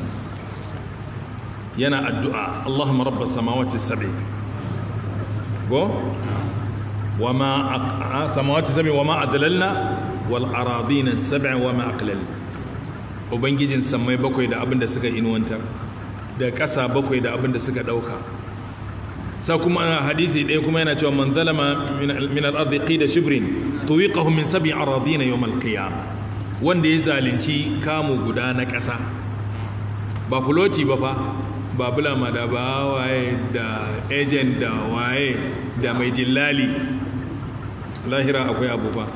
yana addu'a Allahumma rabbas samawati sab'i go wama samawati sab'i wama adlalna wal aradina sab'i wama aqlal ubangijin samai bakwai da abinda suka inuwantar da ƙasa bakwai da abinda suka dauka sa kuma hadisi ɗaya kuma yana cewa man zalama min al-ardi qida shibrin tuwiqahu min sab'i aradina yawm al-qiyamah wanda ya zalunci kamu guda na ƙasa ba fuloti ba fa ba bulama da ba waye da agent da waye da mai dillali lahira akwai abu fa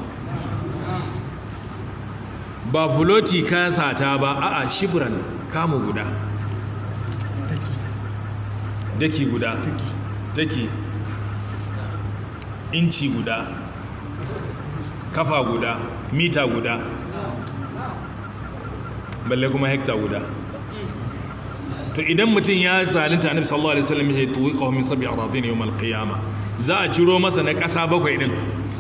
ba fuloti ka sata ba a'a shibran kamu guda daki guda take inci guda kafa guda mita guda balle kuma hekta guda to idan mutum ya zalunta annabi sallallahu alaihi wasallam ya tuwi qawmin sabi aradin yawm alqiyama za a ciro masa na kasa bakwai din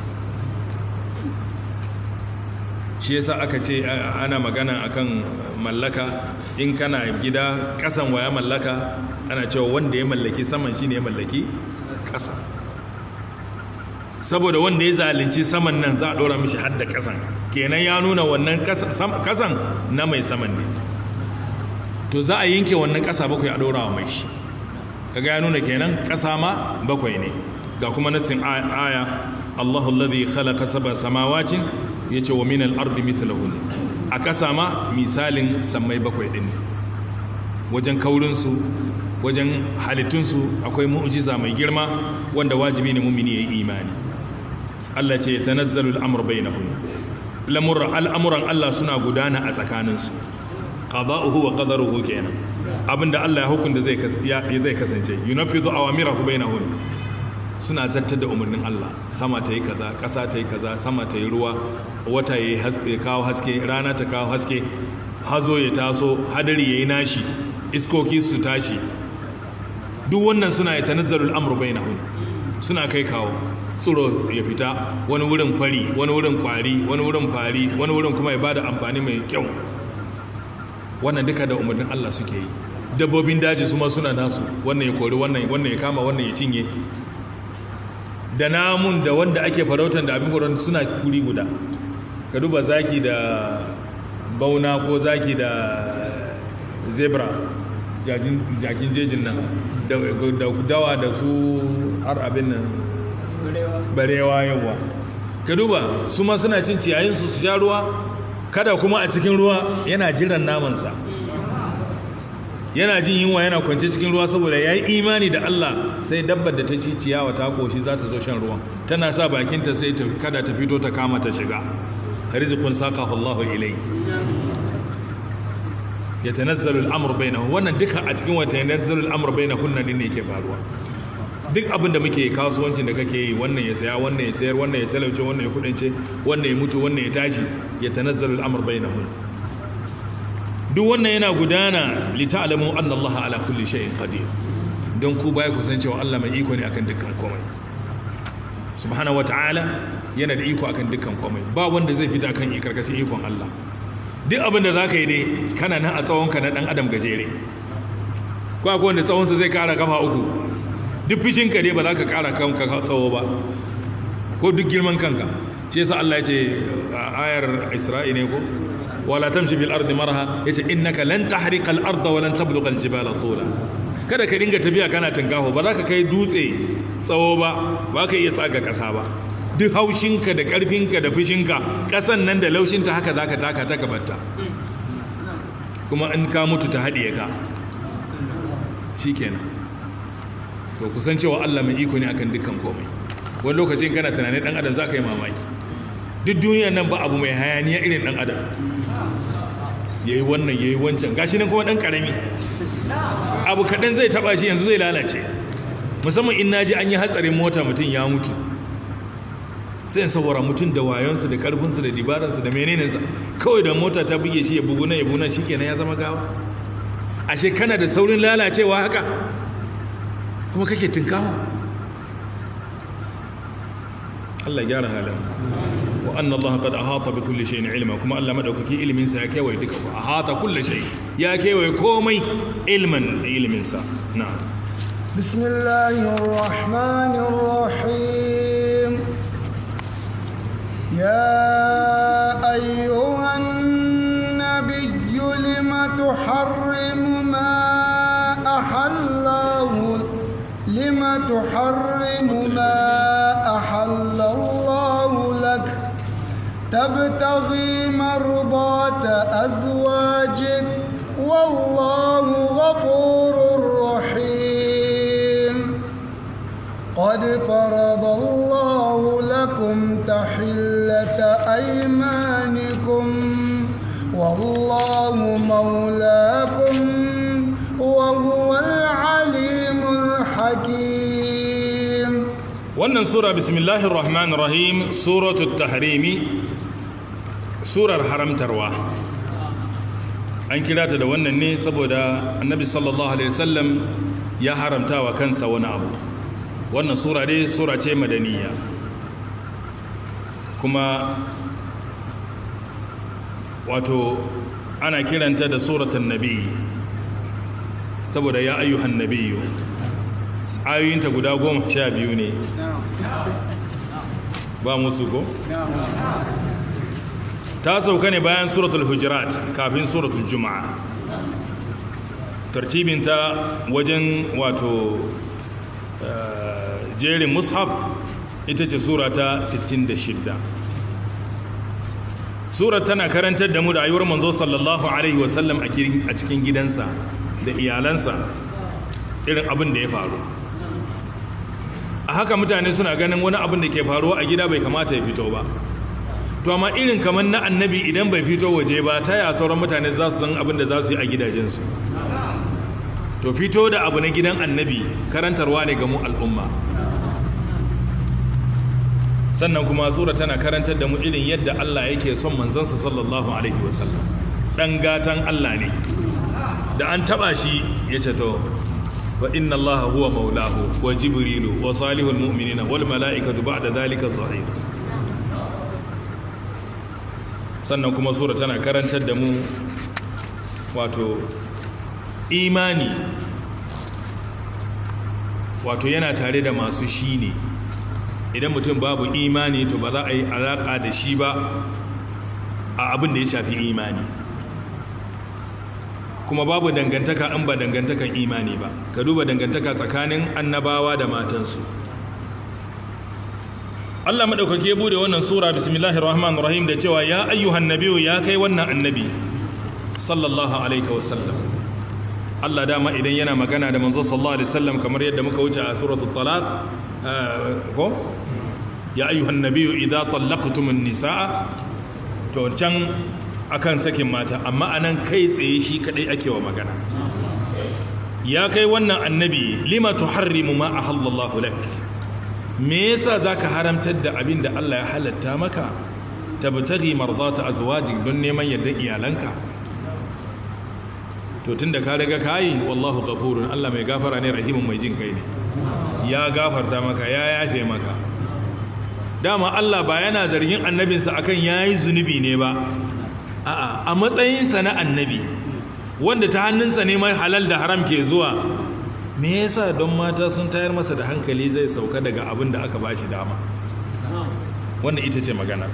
shi yasa aka ce ana magana akan mallaka in kana gida kasan waya mallaka ana cewa wanda ya mallaki saman shine ya mallaki kasa saboda wanda ya zalunci saman nan za a dora mishi hadda kasan kenan ya nuna wannan kasan na mai saman ne to za a yanke wannan kasa bakwai a dora wa mai shi kaga ya nuna kenan kasa ma bakwai ne ga kuma nassin aya Allahu alladhi khalaqa sab'a samawati yace wa min al-ardi mithlahun a kasa ma misalin sammai bakwai din ne wajen kaurin su wajen halittun su akwai mu'jiza mai girma wanda wajibi ne mumini yayi imani Allah ce tanazzalu al-amru bainahum lamurra al'amuran Allah suna gudana a tsakanin su qada'uhu wa qadaruhu kenan abinda Allah ya hukunta zai zai kasance yunaffidu awamirahu bainahum suna zartar da umarnin Allah sama ta yi kaza ƙasa ta yi kaza sama ta yi ruwa wata ya kawo haske rana ta kawo haske hazo ya taso hadari ya yi nashi iskoki su tashi duk wannan suna ya tanazzalul amru bainahum suna kai kawo tsiro ya fita wani wurin fari wani wurin kwari wani wurin fari wani wurin kuma ya bada amfani mai kyau wannan duka da umarnin Allah suke yi dabbobin daji su ma suna nasu wannan ya kori wannan wannan ya kama wannan ya cinye da namun da wanda ake farautan da abin farautan suna kuri guda ka duba zaki da bauna ko zaki da zebra jakin jejin nan da dawa da su har abin nan barewa yawa ka duba su ma suna cin ciyayin su sha ruwa kada kuma a cikin ruwa yana jiran namansa yana jin yunwa yana kwance cikin ruwa saboda ya yi imani da Allah sai dabbar da ta ci ciyawa ta koshi za ta zo shan ruwan tana sa bakinta sai ta kada ta fito ta kama ta shiga rizqun saqahu Allah ilai yatanazzalu al-amru bainahum wannan duka a cikin wata yatanazzalu al-amru bainahunna din ne yake faruwa duk abin da muke kasuwancin da kake yi wannan ya saya wannan ya sayar wannan ya talauce wannan ya kudince wannan ya mutu wannan ya tashi yatanazzalu al-amru bainahunna duk wannan yana gudana li ta'lamu anna Allah ala kulli shay'in qadir don ku baya ku san cewa Allah mai iko ne akan dukkan komai subhanahu wata'ala yana da iko akan dukkan komai ba wanda zai fita kan karkashin ikon Allah duk abin da zaka yi dai kana nan a tsawon ka na dan adam gajere ko akwai wanda tsawon sa zai kara kafa uku duk fishin ka dai ba za ka kara kanka tsawo ba ko duk girman kanka shi yasa Allah ya ce a ayar Isra'i ne ko wala tamshi bil ardi marha yace innaka lan tahriqa al arda wa lan tablugha al jibala tula kada ka dinga tafiya kana tunkaho ba za ka kai dutse tsawo ba ba ka iya tsaga kasa ba duk haushinka da karfinka da fushinka kasan nan da laushinta haka za ka taka ta gabatta kuma in ka mutu ta haɗiye ka shikenan to kusan cewa Allah mai iko ne akan dukkan komai wani lokacin kana tunanin dan adam za ka yi mamaki duk duniya nan ba abu mai hayaniya irin dan adam ya yi wannan ya yi wancan gashi nan kuma dan karami abu kaɗan zai taɓa shi yanzu zai lalace musamman in naji an yi hatsarin mota mutum ya mutu sai in saboda mutum da wayonsa da karfinsa da dibaransa da menenensa kawai da mota ta buge shi ya bugu na ya buna shi kenan ya zama gawa ashe kana da saurin lalacewa haka kuma kake tunkawa Allah gyara halin wa anna Allah qad ahata bi kulli shay'in ilma kuma Allah madaukaki ilimin sa ya kewaye duka wa ahata kulli shay ya kewaye komai ilman ilimin sa na'am bismillahir rahmanir rahim ya ayyuhan nabiyyu lima tuharrimu ma ahallahu lima tuharrimu ma ahalla لك تبتغي مرضات أزواجك والله غفور رحيم قد فرض الله لكم تحلة أيمانكم والله مولاكم وهو العليم الحكيم wannan sura bismillahir rahmanir rahim suratul tahrimi surar haramtarwa an kira ta da wannan ne saboda annabi sallallahu alaihi wasallam ya haramta wa kansa wani abu wannan sura dai sura ce madaniya kuma wato ana kiranta da suratun nabi saboda ya ayyuhan nabiyyu ayoyinta guda goma sha biyu ne ba musu ko? ta sauka ne bayan suratul hujurat kafin suratul juma'a tartibinta wajen wato jerin mushaf ita ce sura ta 66 surar tana karantar da mu da ayyuwar manzo sallallahu alaihi wasallam a cikin gidansa da iyalansa irin abin da ya faru a haka mutane suna ganin wani abin da ke faruwa a gida bai kamata ya fito ba to amma irin kamar na annabi idan bai fito waje ba ta ya sauran mutane za su san abin da za su yi a gidajensu to fito da abu na gidan annabi karantarwa ne ga mu al'umma sannan kuma sura tana karantar da mu irin yadda Allah yake son manzansa sallallahu alaihi wasallam dan gatan Allah ne da an taba shi ya ce to wa inna Allah huwa maulahu wa jibrilu wa salihul mu'minina wal mala'ikatu ba'da dhalika zahir sannan kuma sura tana karantar da mu wato imani wato yana tare da masu shi ne idan mutum babu imani to ba za a yi alaƙa da shi ba a abin da ya shafi imani kuma babu dangantaka in ba dangantakan imani ba ka duba dangantaka tsakanin annabawa da matansu Allah maɗaukaki ya bude wannan sura bismillahir rahmanir rahim da cewa ya ayyuhan nabiyu ya kai wannan annabi sallallahu alaihi wasallam Allah dama idan yana magana da manzo sallallahu alaihi wasallam kamar yadda muka wuce a suratul talaq ko ya ayyuhan nabiyyu idza tallaqtumun nisaa to can akan sakin mata amma anan kai tsaye shi kadai ake wa magana ya kai wannan annabi lima tuharrimu ma ahallallahu lak me yasa zaka haramtar da abin da Allah ya halatta maka tabtaghi mardata azwajik don neman yardar iyalanka to tunda ka riga kai wallahu ghafurun Allah mai gafara ne rahimun mai jin kai ne ya gafarta maka ya yafe maka dama Allah ba yana zargin annabinsa akan yayi zunubi ne ba a'a a matsayinsa na annabi wanda ta hannunsa ne mai halal da haram ke zuwa me yasa don mata sun tayar masa da hankali zai sauka daga abin da aka bashi dama wannan ita ce magana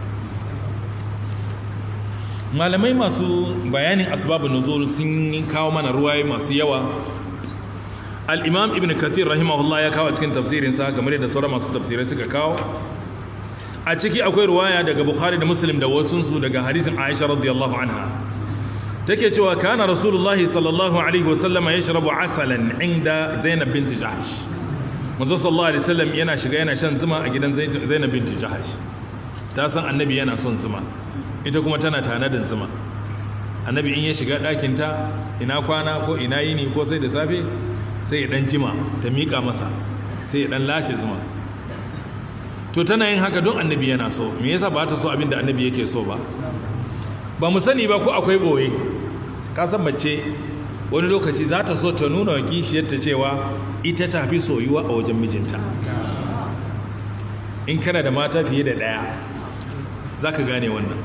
malamai masu bayanin asbabun nuzul sun kawo mana ruwaye masu yawa al-imam ibn kathir rahimahullah ya kawo cikin tafsirinsa kamar yadda sauran masu tafsirai suka kawo a ciki akwai ruwaya daga bukhari da muslim da wasunsu daga hadisin aisha radiyallahu anha take cewa kana rasulullahi sallallahu alaihi wasallam ya shirabu asalan inda zainab binti jahash manzo sallallahu alaihi wasallam yana shiga yana shan zuma a gidan zainab binti jahash ta san annabi yana son zuma ita kuma tana tanadin zuma annabi in ya shiga ɗakin ta ina kwana ko ina yini ko sai da safe sai ya dan jima ta miƙa masa sai ya dan lashe zuma to tana yin haka don annabi yana so me yasa ba ta so abin da annabi yake so ba ba mu sani ba ko akwai boye kasan mace wani lokaci za ta so ta nuna wa kishiyarta cewa ita ta fi soyuwa a wajen mijinta in kana da mata fiye da ɗaya za ka gane wannan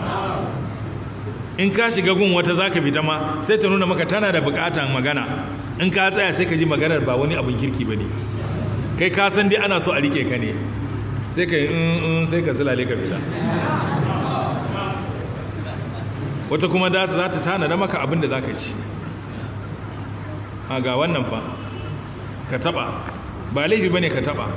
in ka shiga gun wata za ka fita ma sai ta nuna maka tana da bukatan magana in ka tsaya sai ka ji maganar ba wani abin kirki ba ne kai ka san dai ana so a rike ka ne sai ka yi in sai ka silale ka fita wata kuma da za ta tana da maka abin da za ka ci a ga wannan fa ka taba ba laifi ba ne ka taba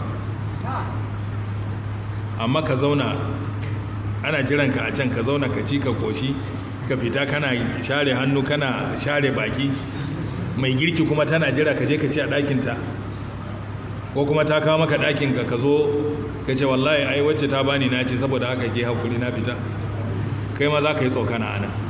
amma ka zauna ana jiranka a can ka zauna ka ci ka koshi ka fita kana share hannu kana share baki mai girki kuma tana jira ka je ka ci a ɗakinta ko kuma ta kawo maka ɗakinka ka zo ka ce wallahi ai wacce ta bani na ce saboda haka ke haƙuri na fita kai ma za ka yi tsokana a nan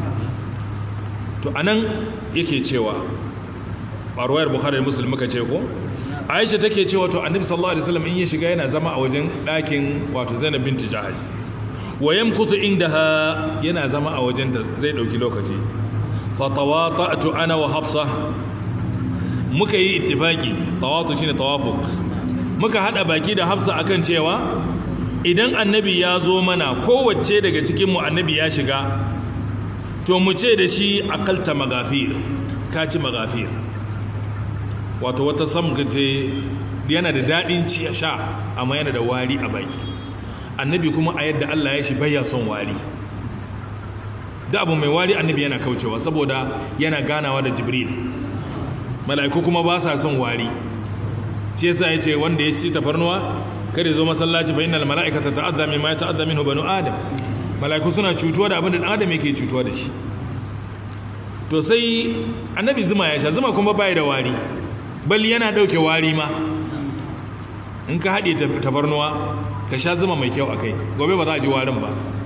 to a nan yake cewa ɓarwayar buhari da musulmi ka ce ko aisha take cewa to annabi sallallahu alaihi wasallam in ya shiga yana zama a wajen ɗakin wato zainab binti jahaj wa yamkutu indaha yana zama a wajen ta zai ɗauki lokaci fa tawata'tu ana wa hafsa muka yi ittifaki tawatu shine tawafuq muka hada baki da hafsa akan cewa idan annabi ya zo mana kowace daga cikinmu annabi ya shiga to mu ce da shi akalta magafir ka ci magafir wato wata samka ce yana da daɗin ci a sha amma yana da wari a baki annabi kuma a yadda Allah ya shi baya son wari da abu mai wari annabi yana kaucewa saboda yana ganawa da jibril mala'iku kuma ba sa son wari shi yasa ya ce wanda ya ci tafarnuwa kada zo masallaci fa innal mala'ikata ta'adda mimma ta'adda minhu banu adam mala'iku suna cutuwa da abin da dan adam yake cutuwa da shi to sai annabi zuma ya sha zuma kuma bai da wari bal yana dauke wari ma in ka haɗe tafarnuwa ka sha zuma mai kyau akai gobe ba za a ji warin ba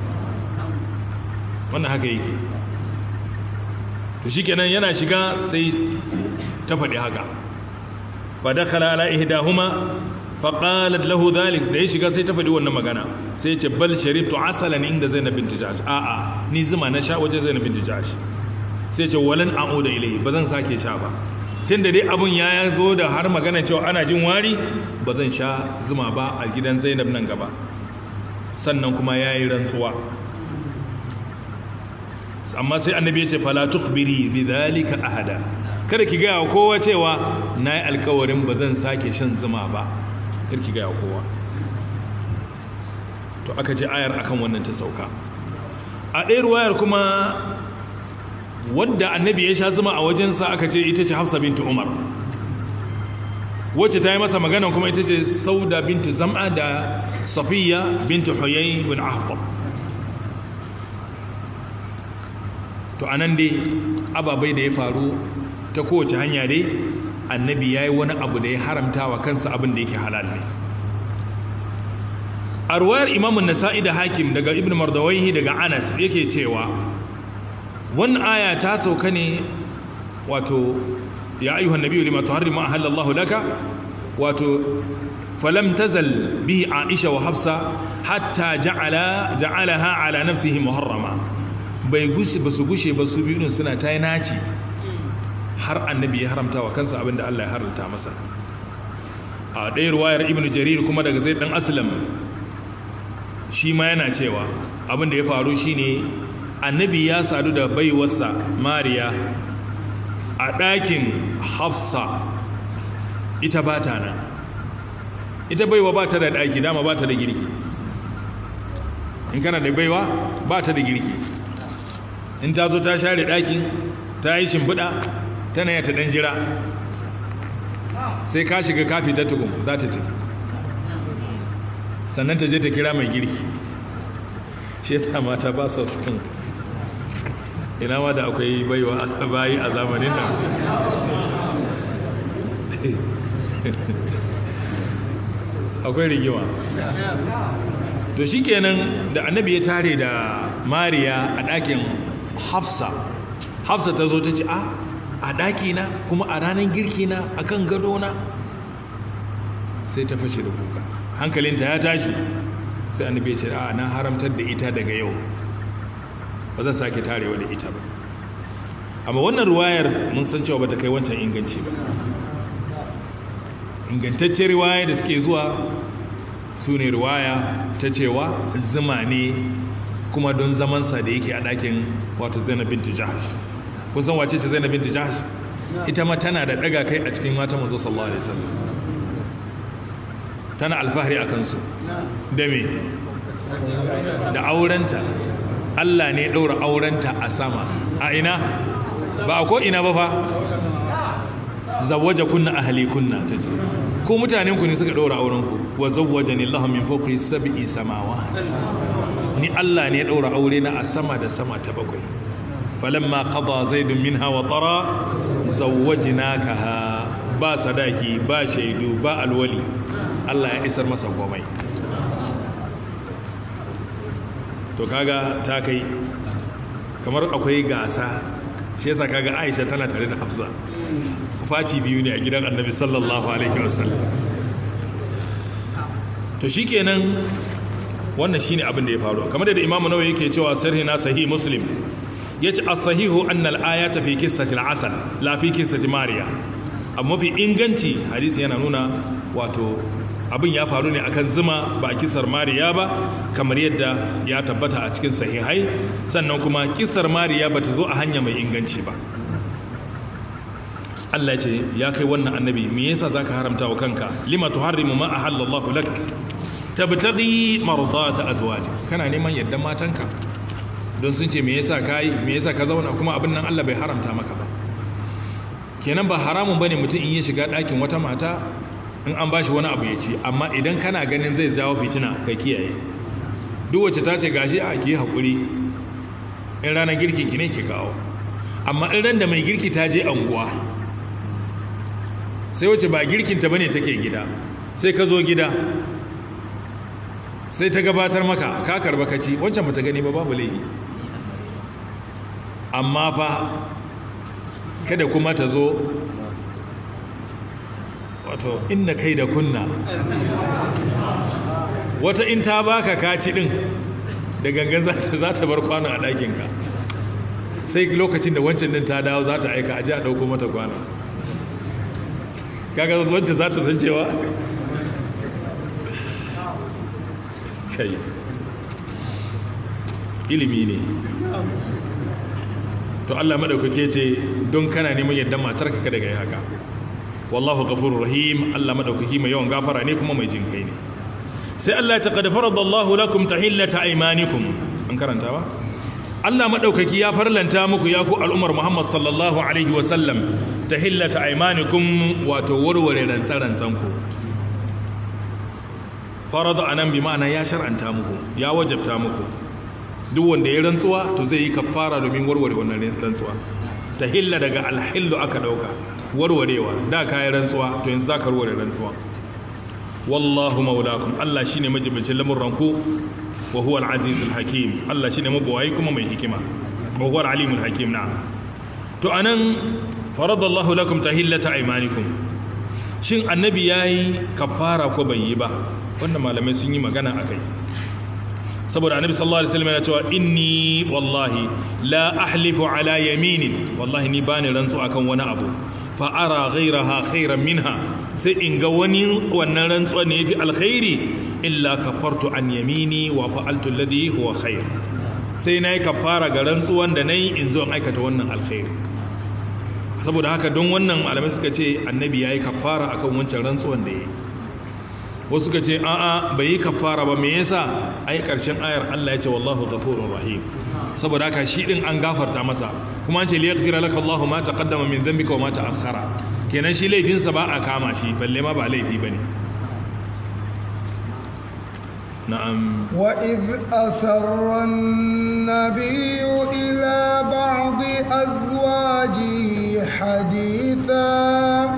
wannan haka yake to shikenan yana shiga sai ta faɗi haka fa dakhala ala ihdahuma faƙalar lahu dhalik da ya shiga sai ta faɗi wannan magana sai ya ce bal sharibtu asalan inda zainab binti jahsh a'a ni zuma na sha wajen zainab binti jahsh sai ce walan a'uda ilai ba zan sake sha ba tunda dai abun ya zo da har magana cewa ana jin wari ba zan sha zuma ba a gidan zainab nan gaba sannan kuma ya yi rantsuwa amma sai annabi ya ce fala tukhbiri bi dhalika ahada kada ki gaya wa kowa cewa na yi alkawarin ba zan sake shan zuma ba kada ki gaya wa kowa to aka je ayar akan wannan ta sauka a ɗaya ruwayar kuma wadda annabi ya sha zuma a wajensa aka ce ita ce hafsa bintu umar wacce ta yi masa magana kuma ita ce sauda bintu zam'a da safiya bintu huyay bin ahtab to anan dai ababai da ya faru ta kowace hanya dai annabi ya yi wani abu da ya haramta wa kansa abin da yake halal ne a ruwayar imamun nasa'i da hakim daga ibn mardawaihi daga anas yake cewa wannan aya ta sauka ne wato ya ayyuhan nabiyyu lima tuharrimu ahallallahu laka wato falam tazal bihi aisha wa hafsa hatta ja'ala ja'alaha ala nafsihi muharrama bai gushe ba su gushe ba su biyu suna ta yi naci har annabi ya haramta wa kansa abinda Allah ya haramta masa a ɗaya ruwayar ibn jarir kuma daga zai ɗan aslam shi ma yana cewa abinda ya faru shine annabi ya sadu da baiwarsa mariya a ɗakin hafsa ita ba ta nan ita baiwa ba ta da ɗaki dama ba ta da girki in kana da baiwa ba ta da girki in ta zo ta share ɗakin ta yi shimfiɗa tana yata ɗan jira sai ka shiga kafi ta tukun za ta tafi sannan ta je ta kira mai girki shi yasa mata ba su sun ina ma da akwai baiwa bayi a zamanin nan akwai rigima to shi kenan da annabi ya tare da mariya a ɗakin hafsa hafsa ta zo ta ce a a ɗakina kuma a ranar girkina a kan gadona sai ta fashe da kuka hankalinta ya tashi sai annabi ya ce a na haramtar da ita daga yau ba zan sake tarewa da ita ba amma wannan ruwayar mun san cewa bata kai wancan inganci ba ingantaccen riwaya da suke zuwa su ne riwaya ta cewa zuma ne kuma don zamansa da yake a ɗakin wato zainab binti jahash kun san wace ce zainab binti jahash ita ma tana da ɗaga kai a cikin mata manzo sallallahu alaihi wasallam tana alfahari a kansu da me da aurenta Allah ne ɗaura aurenta a sama a ina ba a ko ina ba fa zawaja kunna ahli kunna ta ce ko mutanen ku ne suka ɗaura aurenku wa zawwaja ni Allah min fawqi sab'i samawat ni Allah ne ɗaura aure na a sama da sama ta bakwai falamma qada zaidun minha wa tara zawwajnakaha ba sadaki ba shaidu ba alwali Allah ya isar masa komai to kaga ta kai kamar akwai gasa shi yasa kaga Aisha tana tare da Hafsa faci biyu ne a gidan Annabi sallallahu alaihi wasallam to shikenan wannan shine abin da ya faru kamar da Imam Nawawi yake cewa sahih na sahih Muslim yace as-sahihu anna al-ayata fi qissati al-asal la fi qissati Mariya amma fi inganci hadisi yana nuna wato abin ya faru ne akan zuma ba a kisar mariya ba kamar yadda ya tabbata a cikin sahihai sannan kuma kisar mariya ba ta zo a hanya mai inganci ba Allah ce ya kai wannan annabi me yasa zaka haramta wa kanka lima tuharrimu ma ahallallahu lak tabtaghi mardata azwaji kana neman yadda matanka don sun ce me yasa kai me yasa ka zauna kuma abin nan Allah bai haramta maka ba kenan ba haramun bane mutum in ya shiga ɗakin wata mata in an bashi wani abu ya ci amma idan kana ganin zai jawo fitina ka kiyaye duk wacce ta ce gashi a ki haƙuri in ranar girki ki ne ki kawo amma in ran da mai girki ta je anguwa sai wacce ba girkinta bane take gida sai ka zo gida sai ta gabatar maka ka karba ka ci wancan bata gani ba babu laifi amma fa kada kuma ta zo wato inna kai da kunna wata in ta baka kaci din da gangan za ta bar kwanon a ɗakinka sai lokacin da wancan din ta dawo za ta aika aji a ɗauko mata kwanon kaga wancan za ta san cewa kai ilimi ne to Allah madaukake ce don kana neman yadda matarka kada ga haka wallahu ghafurur rahim Allah madaukaki mai yawan gafara ne kuma mai jin kai ne sai Allah ta qad faradallahu lakum tahillata aymanikum an karanta ba Allah madaukaki ya farlanta muku ya ku al'umar Muhammad sallallahu alaihi wa sallam tahillata aymanikum wato warware rantsaransan ku farada anan bi ma'ana ya shar'anta muku ya wajabta muku duk wanda ya rantsuwa to zai yi kafara domin warware wannan rantsuwa tahilla daga alhillu aka dauka warwarewa da kayan rantsuwa to yanzu za ka warware rantsuwa wallahu maulakum Allah shine majibicin lamurranku wa huwa al-azizul hakim Allah shine mabawayi kuma mai hikima wa huwa al-alimul hakim na to anan faradallahu lakum tahillata aymanikum shin annabi yayi kafara ko bai yi ba wannan malamai sun yi magana akai saboda annabi sallallahu alaihi wasallam yana cewa inni wallahi la ahlifu ala yaminin wallahi ni bani rantsu akan wani abu fa ara ghayraha khairan minha sai in ga wani wannan rantsuwa ne yafi alkhairi illa kafartu an yamini wa fa'altu alladhi huwa khair sai nayi kafara ga rantsuwan da nayi in zo in aikata wannan alkhairi saboda haka don wannan malamai suka ce annabi yayi kafara akan wancan rantsuwan da yayi wasu ka ce a'a bai yi kafara ba me yasa ai karshen ayar Allah ya ce wallahu ghafurur rahim saboda haka shi din an gafarta masa kuma an ce li yaghfira laka Allahu ma taqaddama min dhanbika wa ma ta'akhkhara kenan shi laifin sa ba a kama shi balle ma ba laifi bane na'am wa idh asarra an-nabiy ila ba'd azwajihi haditha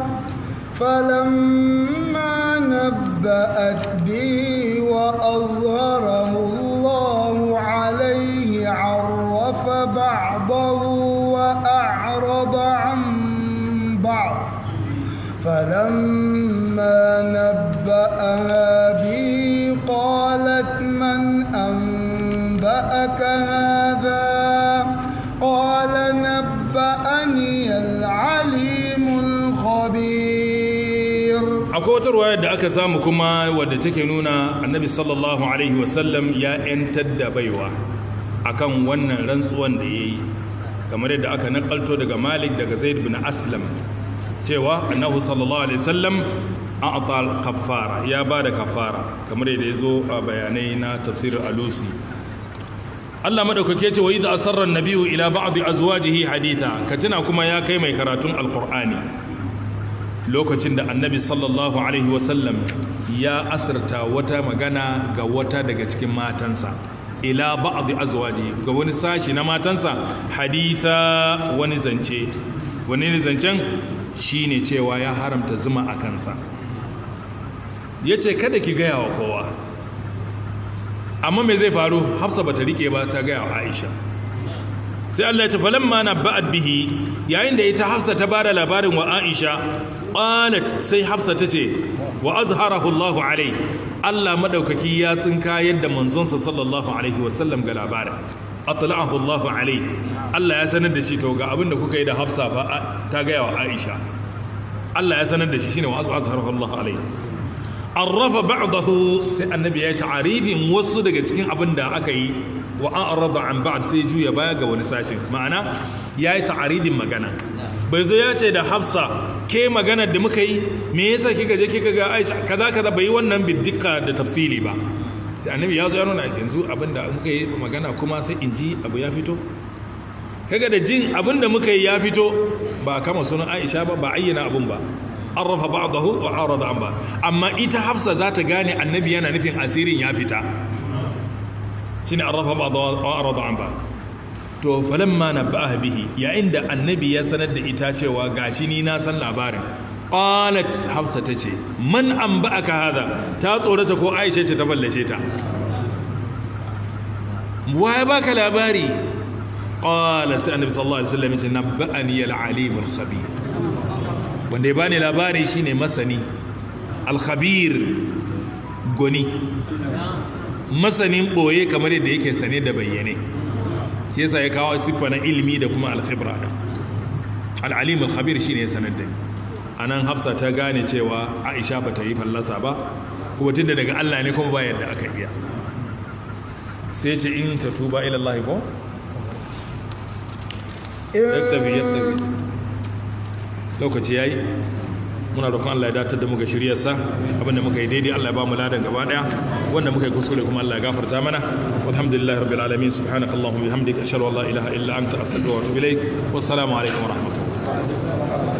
فلما نبأت به وأظهره الله عليه عرف بعضه وأعرض عن بعض فلما نبأها به قالت من أنبأك هذا قال نبأني العليم الخبير akwai wata ruwayar da aka samu kuma wadda take nuna annabi sallallahu alaihi wasallam ya 'yantar da baiwa akan wannan rantsuwan da ya yi kamar yadda aka nakalto daga malik daga zaid bin aslam cewa annahu sallallahu alaihi wasallam an atal kafara ya ba da kafara kamar yadda ya zo a bayanai na tafsirin alusi Allah madaukake ce wa idza asarra an-nabiyyu ila ba'd azwajihi haditha ka tuna kuma ya kai mai karatun alqur'ani lokacin da annabi sallallahu alaihi wasallam ya asirta wata magana ga wata daga cikin matansa ila ba'd azwaji ga wani sashi na matansa haditha wani zance wani zancen shine cewa ya haramta zuma a kansa yace kada ki gaya wa kowa amma me zai faru hafsa bata rike ba ta gaya wa aisha sai Allah ya ce falamma nabba'at bihi yayin da ita hafsa ta bada labarin wa aisha qalat sai hafsa tace wa azharahu Allahu alai Allah madaukaki ya tsinka yadda manzonsa sallallahu alaihi wasallam ga labarin atla'ahu Allahu alai Allah ya sanar da shi to ga abin da kuka yi da hafsa fa ta ga wa Aisha Allah ya sanar da shi shine wa azharahu Allahu alai arrafa ba'dahu sai annabi ya ta'arifin wasu daga cikin abin da aka yi wa a'rada an ba'd sai juya baya ga wani sashin ma'ana yayi ta'aridin magana bai zo ya ce da hafsa ke maganar da muka yi me yasa kika je kika ga aisha kaza kaza bai yi wannan biddika da tafsili ba sai annabi ya zo ya nuna yanzu abinda muka yi magana kuma sai in ji abu ya fito kaga da jin abinda muka yi ya fito ba kama sunan aisha ba ba ayyana abun ba an rafa ba'dahu wa arada an ba amma ita hafsa za ta gane annabi yana nufin asirin ya fita shine an rafa ba'dahu wa arada an ba to falamma nabba'aha bihi yayin da annabi ya sanar da ita cewa gashi ni na san labarin qalat hafsa tace man anba'aka hada ta tsorata ko aisha ce ta ballace ta waye baka labari qala sai annabi sallallahu alaihi wasallam ce nabba'ani al-alim al-khabir wanda ya bani labari shine masani alkhabir goni masanin ɓoye kamar yadda yake sane da bayyane shi yasa ya kawo siffa na ilimi da kuma alkhibra da al'alim alkhabir shine ya sanar da ni anan hafsa ta gane cewa aisha ba ta yi fallasa ba kuma tunda daga Allah ne kuma ba yadda aka iya sai ce in ta tuba ila Allah ko yaktabi yaktabi lokaci yayi muna roƙon Allah ya datar da mu ga shiryarsa abinda muka yi daidai Allah ya ba mu ladan gaba daya wanda muka yi kuskure kuma Allah ya gafarta mana walhamdulillahi rabbil alamin subhanakallahumma bihamdika ashhadu an la ilaha illa anta astaghfiruka wa atubu ilaik wassalamu alaikum wa rahmatullahi